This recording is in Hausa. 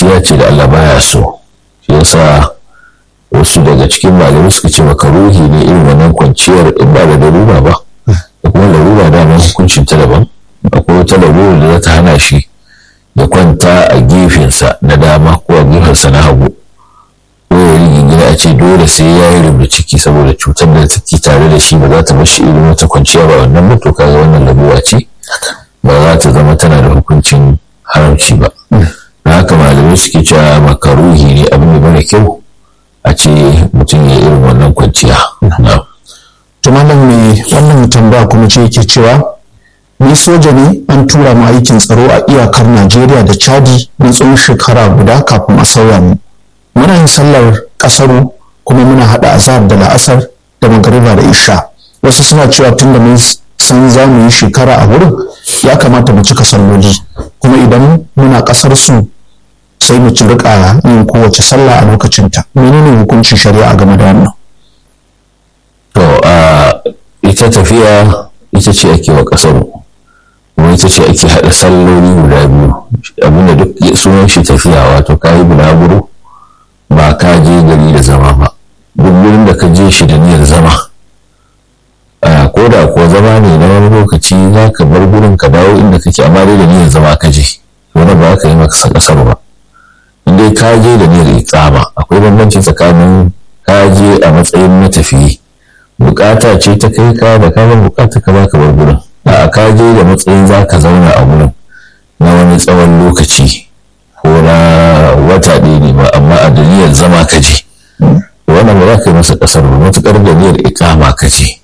kwanciya ce da Allah baya so shi yasa wasu daga cikin malamai suka ce makaruhi ne irin wannan kwanciyar in ba da larura ba da kuma larura da nan hukuncin ta daban akwai wata larura da za ta hana shi ya kwanta a gefensa na dama ko a gefensa na hagu ko ya rigingina a ce dole sai ya yi rubuta ciki saboda cutar da take tare da shi ba za ta bashi irin wata kwanciya ba wannan mutu kaga wannan larura ce ba za ta zama tana da hukuncin haramci ba da haka malamai suke cewa makaruhi ne abin da mara kyau a ce mutum ya irin wannan kwanciya. To malam mai wannan tambaya kuma ce yake cewa ni soja ne an tura mu aikin tsaro a iyakar Najeriya da Chadi na tsawon shekara guda kafin a sauya mu. Muna yin sallar kasaru kuma muna haɗa azhar da la'asar da magariba da isha. Wasu suna cewa tun da mun san za mu yi shekara a wurin ya kamata mu cika salloli kuma idan muna ƙasar su sai mu ci rika yin kowace sallah a lokacinta menene hukuncin shari'a game da wannan to a ita tafiya ita ce ake wa kasar kuma ita ce ake haɗa salloli guda biyu abinda duk sunan shi tafiya wato ka yi bulaguro ba ka je gari da zama ba duk wurin da ka je shi da niyyar zama ko da ko zama ne na wani lokaci za ka bar gurin ka dawo inda kake amma dai da niyyar zama ka je wani ba ka yi maka kasar ba dai ka je da niyyar iqama akwai bambanci tsakanin ka je a matsayin matafiyi bukata ce ta kai ka da ka bukata ka baka bar gurin a ka je da matsayin za ka zauna a gurin na wani tsawon lokaci ko na wata ɗaya ne ba amma a da niyyar zama ka je wannan ba za ka yi masa kasar ba matuƙar da niyyar iqama ka je